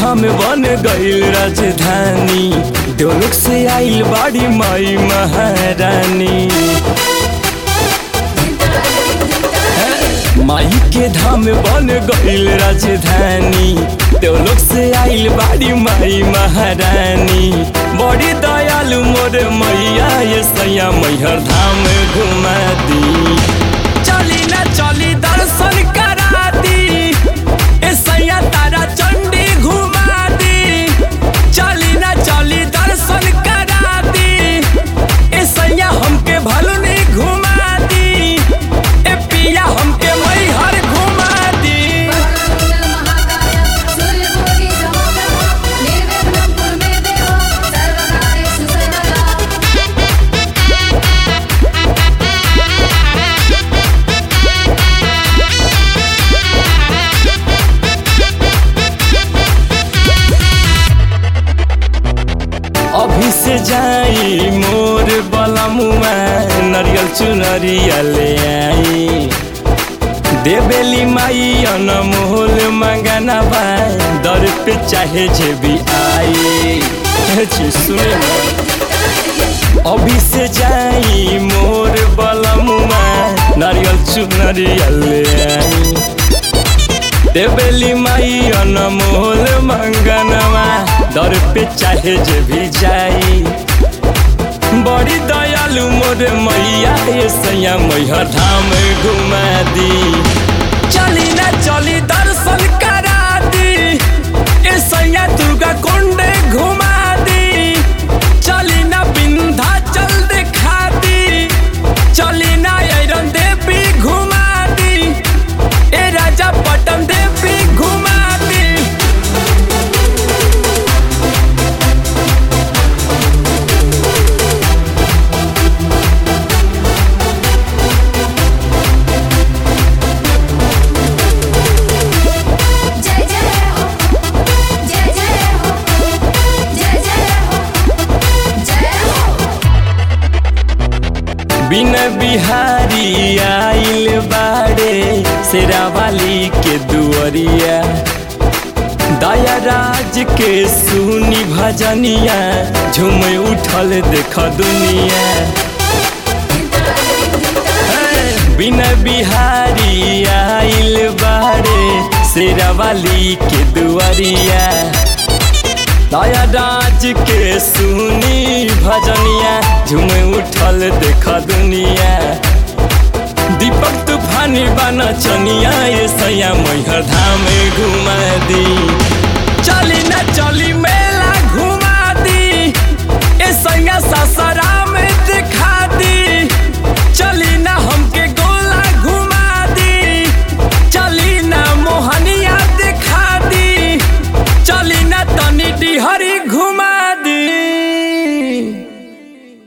धाम बन गईल राजधानी डोलक से आइल बाड़ी माई महारानी माई के धाम बन गईल राजधानी डोलक से आइल बाड़ी माई महारानी बड़ी दयालु मोर मैया ये सैया मैहर धाम घुमा दी चली ना चली दर्शन करा दी ए सैया तारा चंडी घुमा दी चली ना चली दर्शन करा दी ए सैया हमके भलुनी घुमा दी ए पिया हमके मैहर घुमा दी महाकाय सूर्यकोटि समप्रभा निर्विघ्नं कुरु मे देव सर्वकार्येषु सर्वदा अभी से जाई मोर बलमुआ नरियल चुनरिया ले आई देवेली माई अनमोल मंगना बा दर पे चाहे जे भी आई हे जी सुने ना अभी से जाई मोर बलमुआ नारियल चुनरिया ले आई देवेली माई अनमोल मंगनवा दर पे चाहे जे भी जाई बड़ी दयालु मोर मैया ये सैया मैहर धाम घुमा दी चली ना चली दर्शन करा दी ए सैया दुर्गा कुंड घुमा दी चली ना बिंधा चल दिखा दी चली ना ऐरन देवी घुमा दी ए राजा पटन देवी घुमा दी जय जय हो जय जय हो जय जय हो जय हो बिन बिहारी आइल बाड़े शेरावाली के दुअरिया दया राज के सुनी भजनिया झूम उठल देख दुनिया बिन बिहारी आइल बाड़े शेरावाली के दुआरिया दया राज के सुनी भजनिया झूम उठल देख दुनिया दीपक तूफानी बना चनिया ये सैया मैहर धाम घुमा दी चली ना चली में